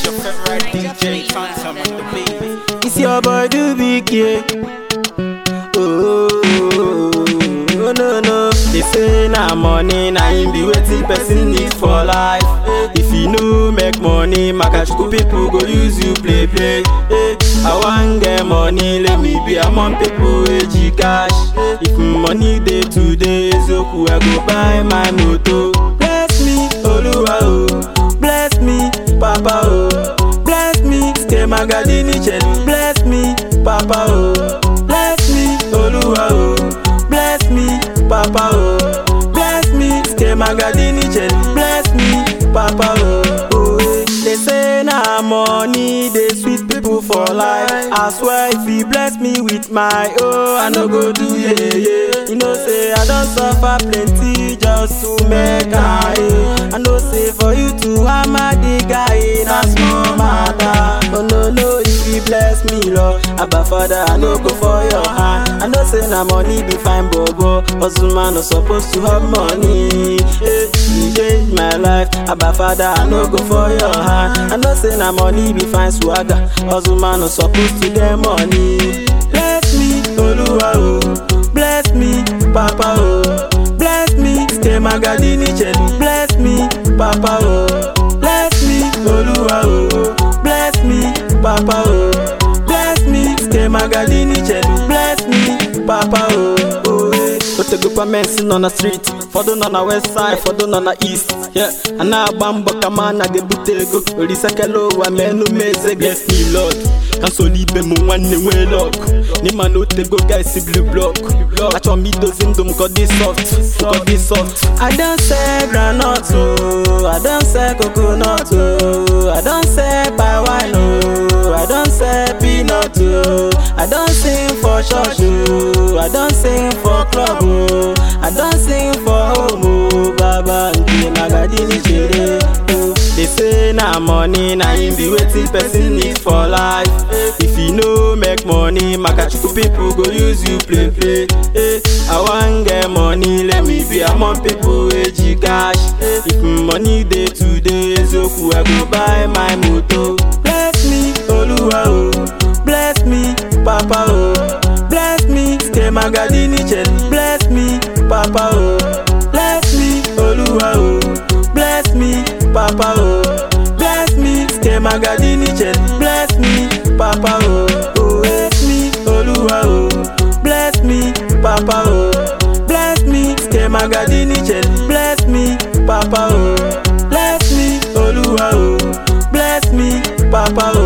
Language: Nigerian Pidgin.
your favorite DJ, Phantom on the beat. It's your boy do big yeah. Oh, oh, no no. They say na money na him be wetin person need for life. If you no make money, makachukwu people go use you play play. Eh, I wan get money, let me be among people wey G cash. If money dey today, ezoku I go buy my motor. Bless me, Oluwa o. Bless me, Papa o. Bless me, stay magadini chelu. Bless me, Papa o. Bless me, Oluwa o. Bless me, Papa o. Bless me, stay magadini chelu. Bless me, Papa o. Oh, eh. They say na money dey sweet people for life. I swear if you bless me with my oh, I no go do yeah yeah. You know say I don suffer plenty just to make I. I know say for you to hammer the guy na small matter. Oh no no, if you bless me Lord, Abba Father I no go for your hand. I know say na money be fine bobo, hustle man no suppose to have money. Hey, you change my life, Abba Father I no go for your hand. I know say na money be fine swagger, hustle man no suppose to get money. Bless me, Oluwa o, bless me, Papa o, bless me, stay magadini chelu. Bless me, Papa o, bless me, Oluwa o, bless me, Papa o, bless me, stay magadini chelu. Bless me, Papa o. Oh, eh. Otegokwa mensi nọ na street fọdụ nọ na west side fọdụ nọ na east yeah. a na-agba mbọ ka ma na ga-ebute ego orisekela ụwa ma enume eze bless me lord ka nsoli ibe m nwanne nwee lọk n'ịma na otego guys blue block achọrọ m idozi ndụ m ka ọ dị soft ka ọ dị soft I don sell groundnut o I don sell coconut o I don sell palm wine o I don sell peanut o I don sing for church o I don sing for club o I don sing for home o baba nke magadini chere o. They say na money na him be wetin person need for life. If you no make money, makachukwu people go use you play play. Eh, I wan get money, let me be among people wey G cash. If money dey today, ezoku I go buy my motor. Bless me, Oluwa o. Bless me, Papa o. Bless me, stay magadini chelu. Bless me, Papa o. Bless me, Oluwa o. Bless me, Papa o. Bless me, stay magadini chelu. Bless me, Papa o. Oh, bless me, Oluwa o. Bless me, Papa o. Bless me, stay magadini chelu. Bless me, Papa o. Bless me, Oluwa o. Bless me, Papa o.